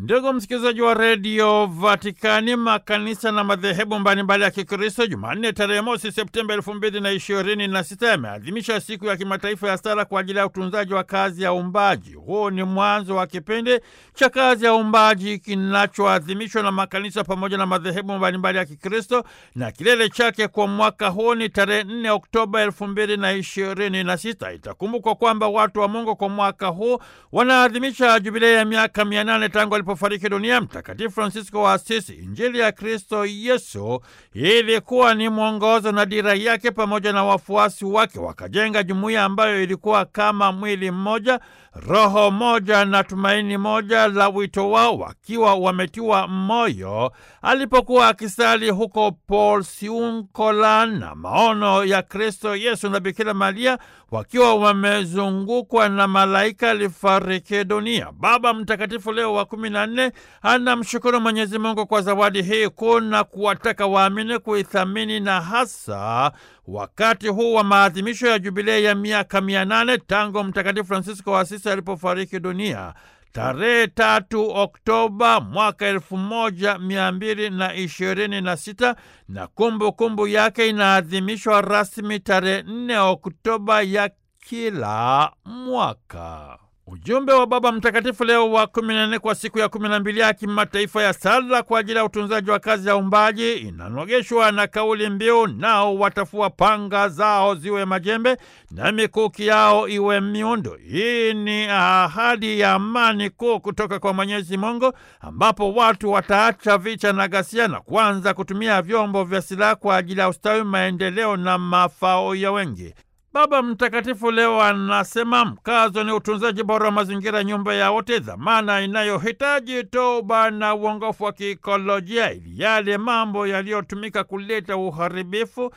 Ndugu msikilizaji wa redio Vatikani, makanisa na madhehebu mbalimbali ya Kikristo Jumanne tarehe mosi Septemba elfu mbili na ishirini na sita yameadhimisha siku ya kimataifa ya sala kwa ajili ya utunzaji wa kazi ya uumbaji. Huu ni mwanzo wa kipindi cha kazi ya uumbaji kinachoadhimishwa na makanisa pamoja na madhehebu mbalimbali ya Kikristo, na kilele chake kwa mwaka huu ni tarehe 4 Oktoba elfu mbili na ishirini na sita. Itakumbukwa kwamba watu wa Mungu kwa mwaka huu wanaadhimisha jubilei ya miaka mia nane tangu alipofariki dunia Mtakatifu Francisco wa Asisi. Injili ya Kristo Yesu ilikuwa ni mwongozo na dira yake, pamoja na wafuasi wake wakajenga jumuiya ambayo ilikuwa kama mwili mmoja, roho moja na tumaini moja la wito wao, wakiwa wametiwa moyo alipokuwa akisali huko Porciuncola na maono ya Kristo Yesu na Bikira Maria wakiwa wamezungukwa na malaika alifariki dunia. Baba Mtakatifu Leo wa kumi na nne anamshukuru Mwenyezi Mungu kwa zawadi hii kuu na kuwataka waamini kuithamini na hasa wakati huu wa maadhimisho ya jubilei ya miaka mia nane tangu Mtakatifu Francisco wa Asisi alipofariki dunia tarehe tatu Oktoba mwaka elfu moja mia mbili na ishirini na sita na kumbukumbu kumbu yake inaadhimishwa rasmi tarehe nne Oktoba ya kila mwaka. Ujumbe wa Baba Mtakatifu Leo wa kumi na nne kwa siku ya kumi na mbili ya kimataifa ya sala kwa ajili ya utunzaji wa kazi ya uumbaji inanogeshwa na kauli mbiu, nao watafua panga zao ziwe majembe na mikuki yao iwe miundo. Hii ni ahadi ya amani kuu kutoka kwa Mwenyezi Mungu, ambapo watu wataacha vita na ghasia na kuanza kutumia vyombo vya silaha kwa ajili ya ustawi, maendeleo na mafao ya wengi. Baba Mtakatifu leo anasema mkazo ni utunzaji bora wa mazingira, nyumba ya wote, dhamana inayohitaji toba na uongofu wa kiikolojia, ili yale mambo yaliyotumika kuleta uharibifu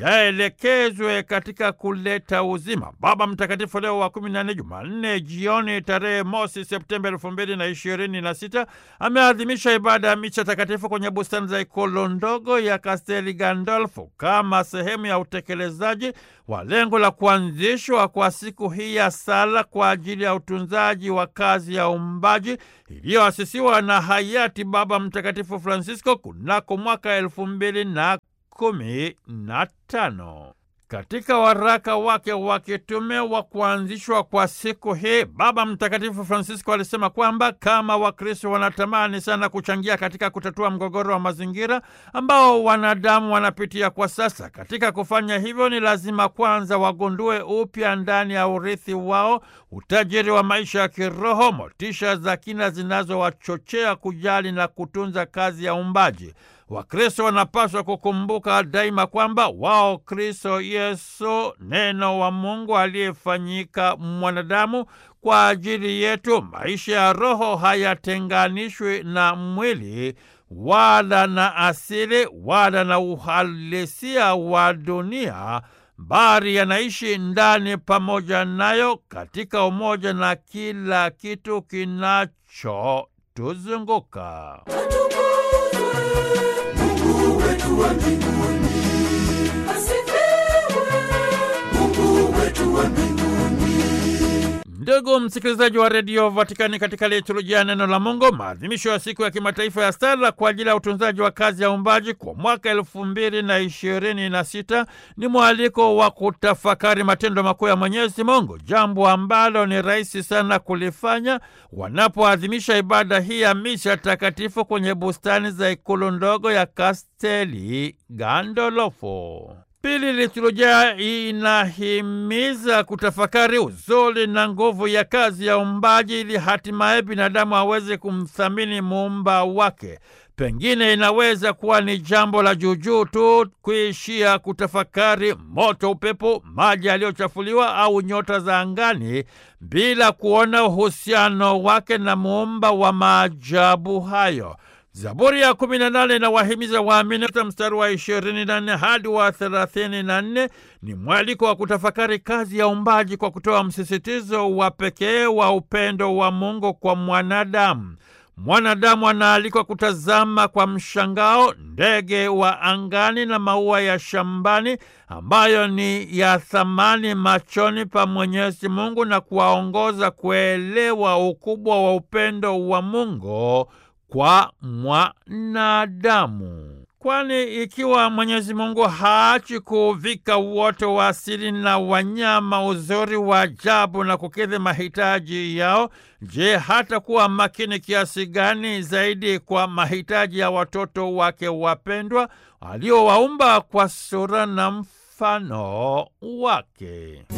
yaelekezwe katika kuleta uzima. Baba Mtakatifu Leo wa kumi na nne, Jumanne jioni tarehe mosi Septemba elfu mbili na ishirini na sita ameadhimisha ibada ya micha takatifu kwenye bustani za ikulu ndogo ya Kasteli Gandolfo kama sehemu ya utekelezaji wa lengo la kuanzishwa kwa siku hii ya sala kwa ajili ya utunzaji wa kazi ya uumbaji iliyoasisiwa na hayati Baba Mtakatifu Francisco kunako mwaka elfu mbili na kumi na tano. Katika waraka wake wa kitume wa kuanzishwa kwa siku hii, Baba Mtakatifu Francisco alisema kwamba kama Wakristo wanatamani sana kuchangia katika kutatua mgogoro wa mazingira ambao wanadamu wanapitia kwa sasa. Katika kufanya hivyo, ni lazima kwanza wagundue upya ndani ya urithi wao utajiri wa maisha ya kiroho, motisha za kina zinazowachochea kujali na kutunza kazi ya uumbaji. Wakristo wanapaswa kukumbuka daima kwamba wao Kristo Yesu, neno wa Mungu aliyefanyika mwanadamu kwa ajili yetu. Maisha ya roho hayatenganishwi na mwili wala na asili wala na uhalisia wa dunia, bali yanaishi ndani pamoja nayo katika umoja na kila kitu kinachotuzunguka. Mungu wetu wa mbinguni, asifiwe. Mungu wetu wa mbinguni. Ndugu msikilizaji wa redio Vatikani, katika liturujia ya neno la Mungu, maadhimisho ya siku ya kimataifa ya sala kwa ajili ya utunzaji wa kazi ya uumbaji kwa mwaka elfu mbili na ishirini na sita ni mwaliko wa kutafakari matendo makuu ya Mwenyezi Mungu, jambo ambalo ni rahisi sana kulifanya wanapoadhimisha ibada hii ya misha takatifu kwenye bustani za ikulu ndogo ya Kasteli Gandolfo. Pili, liturujia inahimiza kutafakari uzuri na nguvu ya kazi ya uumbaji ili hatimaye binadamu aweze kumthamini muumba wake. Pengine inaweza kuwa ni jambo la juujuu tu kuishia kutafakari moto, upepo, maji yaliyochafuliwa au nyota za angani bila kuona uhusiano wake na muumba wa maajabu hayo. Zaburi ya kumi na nane inawahimiza waamini ta mstari wa ishirini na nne hadi wa thelathini na nne ni mwaliko wa kutafakari kazi ya uumbaji kwa kutoa msisitizo wa pekee wa upendo wa Mungu kwa mwanadamu. Mwanadamu anaalikwa kutazama kwa mshangao ndege wa angani na maua ya shambani ambayo ni ya thamani machoni pa Mwenyezi Mungu na kuwaongoza kuelewa ukubwa wa upendo wa Mungu kwa mwanadamu. Kwani ikiwa Mwenyezi Mungu haachi kuvika uoto wa asili na wanyama uzuri wa ajabu na kukidhi mahitaji yao, je, hata kuwa makini kiasi gani zaidi kwa mahitaji ya watoto wake wapendwa aliowaumba kwa sura na mfano wake?